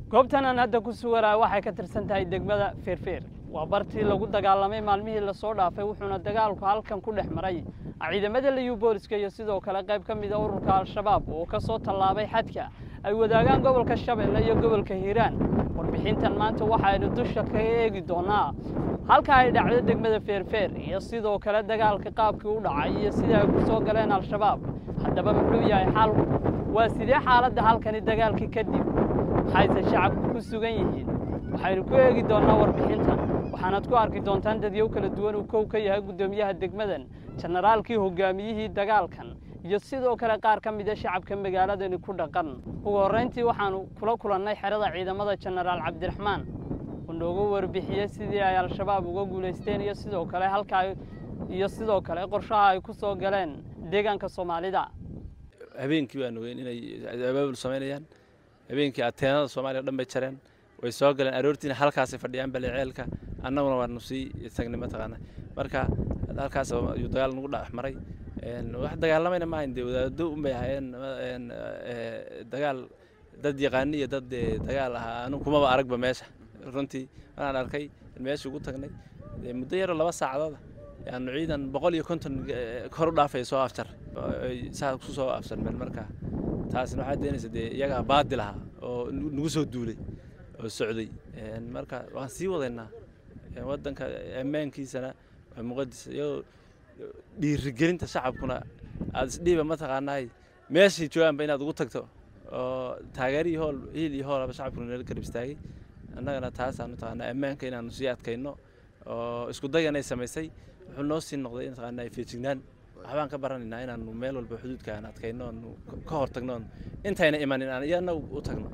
goobtan aan hadda ku suganaa waxay ka tirsan tahay degmada feerfeer waa bartii lagu dagaalamay maalmihii lasoo dhaafay wuxuuna dagaalku halkan ku dhex maray ciidamada liyu booliska iyo sidoo kale qayb ka mida ururka al-shabaab oo ka soo tallaabay xadka ay wadaagaan gobolka shabeelle iyo gobolka hiiraan warbixintan maanta waxaynu dusha kaga eegi doonaa halka ay dhacdo degmada feerfeer iyo sidoo kale dagaalka qaabkii u dhacay iyo sida ay ku soo galeen al-shabaab haddaba muxuu yahay xalku waa sidee xaaladda halkani dagaalkii kadib maxayse shacabku ku sugan yihiin waxaynu ku eegi doonnaa warbixintan waxaanaad ku arki doontaan dadyow kala duwan uu kow ka yahay guddoomiyaha degmadan jenaraalkii hogaamiyihii dagaalkan iyo sidoo kale qaar ka mida shacabka magaaladani ku dhaqan ugu horrayntii waxaanu kula kulannay xerada ciidamada jenaraal cabdiraxmaan uu noogu warbixiyey sidii ay al-shabaab uga guulaysteen iyo sidoo kale halkaa iyo sidoo kale qorshaha ay ku soo galeen deegaanka soomaalida habeenkii baan ogeyn inay abaabul samaynayaan habeenkii ateenada soomaaliya o dhan bay jareen way soo galeen aroortiina halkaasay fadhiyaan baleceelka annaguna waanu sii tagnay mataqaana marka halkaas ayuu dagaal nagu dhex maray wax dagaalamayna maahayn dee wadaado unbay ahaayeen dagaal dad yaqaani iyo dad dagaal ahaa anu kumaba aragba meesha runtii maraan arkay meesha ugu tagnay muddo yaroo laba saacadooda yaanu ciidan boqol iyo konton kor u dhaafay soo afjar saa ku soo afjarmeen marka taasna waxaa deenaysa dee iyagaa baadil ahaa oo nagu soo duulay oo socday marka waan sii wadaynaa waddanka ammaankiisana waa muqadis iyagoo dhiirigelinta shacabkuna aada isdhiiba mataqaanaay meeshay joogaanba inaad ugu tagto oo taageerihii hool hiil iyo hoolaba shacabkuna nala garab istaagay annagana taasaan mataqaanaa ammaanka inaanu sii adkayno oo isku dayanay samaysay wuxuu noo sii noqday mataqaanaa feejignaan waxbaan ka baranaynaa inaanu meel walba xuduudka aan adkayno oonu ka hor tagno intayna imanin aan iyana u tagno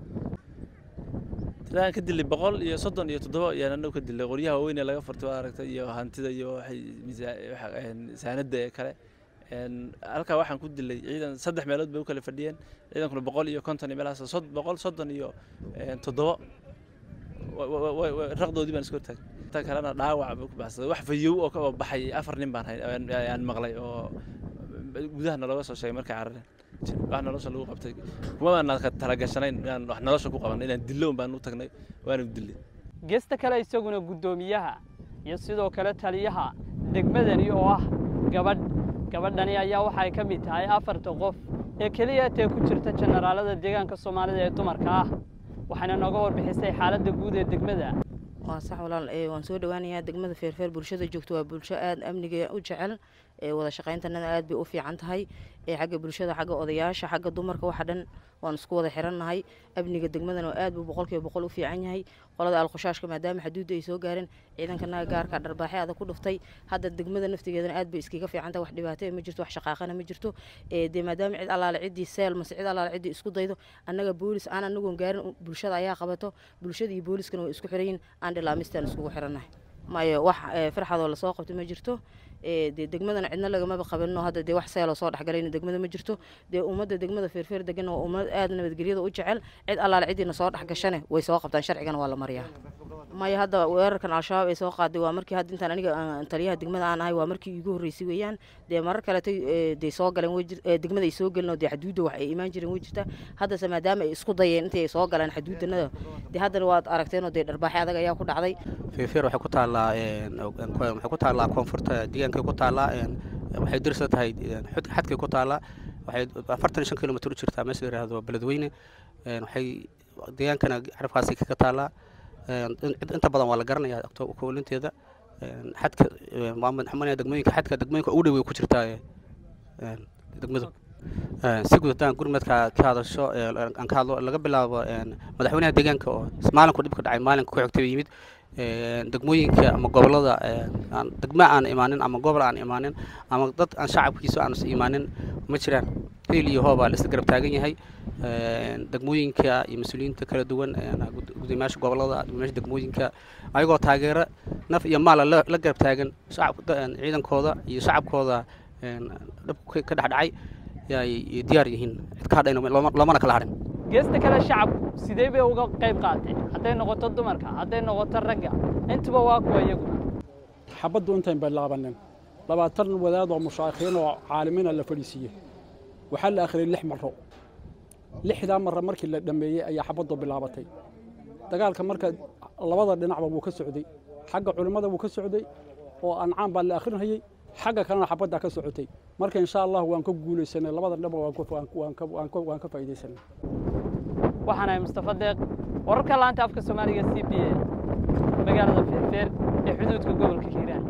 tilaan ka dilay boqol iyo soddon iyo toddoba ayaan anagu ka dilay qoryaha waaweyn ee laga furtay waa aragtay iyo hantida iyo waxay saanada ee kale halkaa waxaan ku dilay ciidan saddex meelood bay u kala fadhiyeen ciidankuna boqol iyo konton iyo meelahaas boqol soddon iyo toddoba raqdoodii baan iska hortaagay inta kalena dhaawac buu ku baxsaday wax fayow oo ka baxay afar nin baan aan maqlay oo gudaha nalooga soo sheegay markay carareen wax nolosha lagu qabtay kuma baan talagashanayn inaan wax nolosha ku qaban inaan dillo un baan u tagnay waana dillay geesta kale isaguna guddoomiyaha iyo sidoo kale taliyaha degmadani oo ah gabadh gabadhani ayaa waxay ka mid tahay afarta qof ee keliya tee ku jirta jenaraalada deegaanka soomaalida ee dumarka ah waxayna nooga warbixisay xaaladda guud ee degmada waa sax walaal waan soo dhowaanayaa degmada feerfeer bulshada joogto waa bulsho aada amniga u jecel wada shaqayntanada aad bay u fiican tahay xagga bulshada xagga odayaasha xagga dumarka waxa dhan waan isku wada xirannahay amniga degmadana aad buu boqolkiiba boqol u fiican yahay qolada alkhushaashka maadaama xaduudda ay soo gaareen ciidankanaga gaarka dharbaaxe adag ku dhuftay hadda degmada naftigeedana aad bay iskaga fiican tahay wax dhibaato ma jirto wax shaqaaqana ma jirto dee maadaama cid allaale ciddii seel mase cid allaale ciddii isku daydo annaga boolis aan anagoon gaarin bulshada ayaa qabato bulshada iyo booliskana way isku xiran yihin aan dhilaamistaan iskugu xirannahay maayo wax farxadoo lasoo qabto ma jirto dee degmadana cidna lagamaba qabanino hadda dee wax seeloo soo dhexgalayna degmada ma jirto dee ummadda degmada feerfeer degan waa ummad aada nabadgelyada u jecel cid allaale ciddiina soo dhexgashane way soo qabtaan sharcigana waa la mariyaa maya hadda weerarkan al-shabaab ay soo qaaday waa markii hadda intaan aniga taliyaha degmada aan ahay waa markii iigu horreysay weeyaan dee marar kaletay dee soo galeen degmada ay soo gelin oo dee xaduudda wax ay imaan jireen way jirtaa haddase maadaama ay isku dayeen intay ay soo galeen xaduuddanada dee haddana waad aragteenoo dee dharbaaxe adag ayaa ku dhacday feerfeer waxay ku taallaa waxay ku taallaa koonfurta deegaankay ku taallaa waxay dirsan tahay xadkay ku taallaa waxay afartan iyo shan kilomitr u jirtaa meesha la yihahdo beledweyne waxay deegaankana xarafkaasi kaga taallaa inta badan waa la garanaya koolinteeda xadka xamanaya degmooyinka xadka degmooyinka ugu dhow way ku jirtaa degmadu si guud haddaan gurmadka ka hadasho aan ka hadlo laga bilaabo madaxweynaha deegaanka oo maalinku dhibka dhacay maalinka ku xigtay yimid degmooyinka ama gobolada degmo aan imaanin ama gobol aan imaanin ama dad aan shacabkiisa aan is imaanin ma jiraan hiil iyo hoobaa la isla garab taagan yahay degmooyinka iyo mas-uuliyiinta kala duwan gudoomiyaasha gobolada gudoomiyaasha degmooyinka ayagoo taageero naf iyo maala la garab taagan ciidankooda iyo shacabkooda dhibka ka dhexdhacay ay diyaar yihiin cid ka hadhayna loomana kala hadhin geesta kale shacabku sidee bay uga qayb qaateen hadday noqoto dumarka hadday noqoto ragga intuba waa kuwa iyaguna xabaddu intayn bilaabanin labaatan wadaad oo mushaaikhiin oo caalimiina la fadhiisiiyey waxaa la akhriyey lix maro lixdaa mare markii la dhammeeyey ayaa xabaddu bilaabatay dagaalka marka labada dhinacba wuu ka socday xagga culimmada wuu ka socday oo ancaan baa la akhrinhayey xagga kalena xabaddaa ka socotay marka insha allah waan ka guulaysanay labada dhinacba waan ku- waan ku- waan ka- waan ka- waan ka faa'iidaysanay waxaan ahay mustafa deeq wararka laanta afka soomaaliga c b a magaalada feerfeer ee xuduudka gobolka hiiraan